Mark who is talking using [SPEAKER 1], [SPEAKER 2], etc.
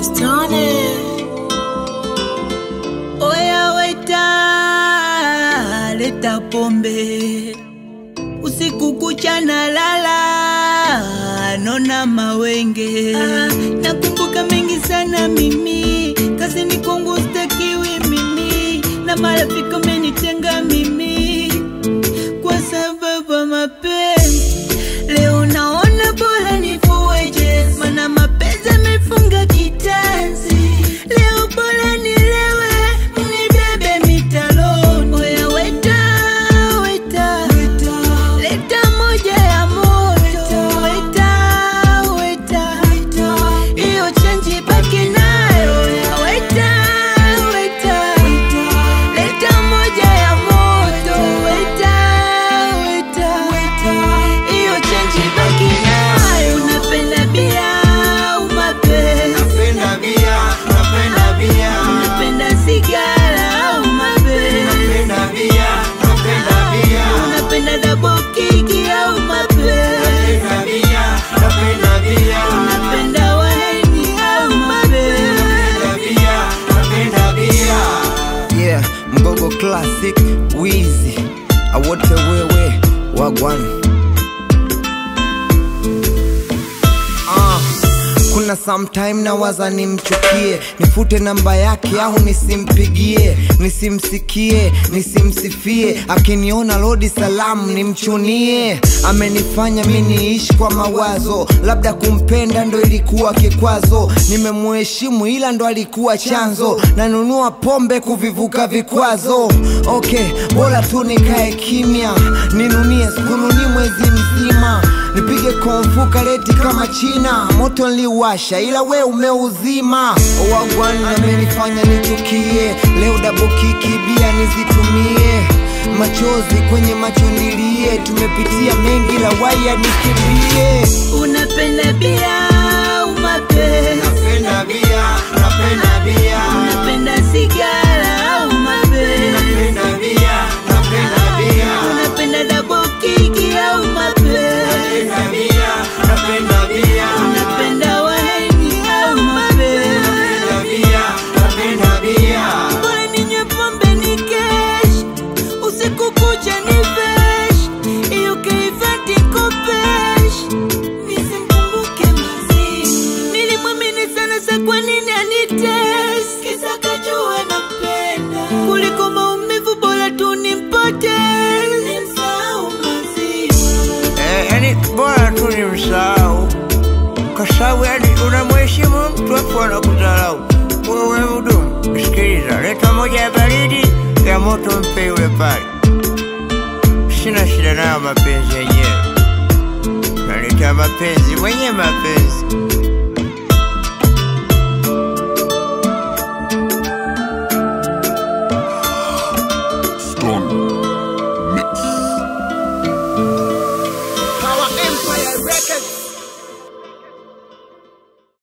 [SPEAKER 1] Bustani.
[SPEAKER 2] Oya weta, leta pombe usiku kucha na lala, nona mawenge. Nakumbuka mengi sana mimi, kazini kwangu stakiwi mimi, na marafiki amenitenga mimi kwa sababu ya mapenzi. Leo naona bora nifueje, mana mapenzi amefunga kitanzi. Leo bora nilewe, mnibebe mitaloni. Oya weta, weta, leta moja ya moto. Weta, weta, hiyo chenji baki nayo. Oya weta, weta, leta moja ya moto. Weta, weta, hiyo chenji baki nayo. Unapenda bia au mapenzi?
[SPEAKER 3] Napenda bia, napenda bia,
[SPEAKER 2] Unapenda sigara au mapenzi?
[SPEAKER 3] napenda bia, napenda bia,
[SPEAKER 2] Unapenda double kick au mapenzi?
[SPEAKER 3] napenda bia, napenda bia,
[SPEAKER 2] Unapenda waini au mapenzi?
[SPEAKER 3] napenda bia, napenda bia.
[SPEAKER 4] yeah mgogo classic wizi awote wewe wagwan Ah, kuna sometime na waza nimchukie nifute namba yake au nisimpigie nisimsikie nisimsifie akiniona lodi salamu nimchunie amenifanya mi niishi kwa mawazo labda kumpenda ndo ilikuwa kikwazo nimemuheshimu ila ndo alikuwa chanzo nanunua pombe kuvivuka vikwazo okay bora tu nikae kimya ninunie sikununi mwezi mzima nipige komfuka leti kama china moto nliwasha ila we umeuzima wagwani amenifanya nichukie leo dabokiki bia nizitumie machozi kwenye macho nilie tumepitia mengi la waya nikimbie
[SPEAKER 2] Unapenda bia au mapenzi?
[SPEAKER 3] Napenda bia, napenda bia,
[SPEAKER 2] Unapenda sigara au mapenzi?
[SPEAKER 3] napenda bia, napenda bia,
[SPEAKER 2] Unapenda double kick au mapenzi?
[SPEAKER 3] napenda bia, napenda bia,
[SPEAKER 2] Unapenda waini au mapenzi?
[SPEAKER 3] napenda bia, napenda bia.
[SPEAKER 2] Bora ninywe pombe ni kesh, usiku kucha ni vesh, iyo keivati kopesh, nisimkumbuke mazishi. Nilimwamini sana sa kwa nini anitest, kisa kajua nampenda, kuliko maumivu bora tu nimpoteze, nimsahau mazishi.
[SPEAKER 5] Eh, yani bora tu ni msahau kwa sababu yani unamheshimu mtu afu anakudharau. Wewe mhudumu, sikiliza, leta moja ya baridi ya moto, mpe yule pale. Sina shida nayo mapenzi yenyewe, naleta mapenzi mwenye mapenzi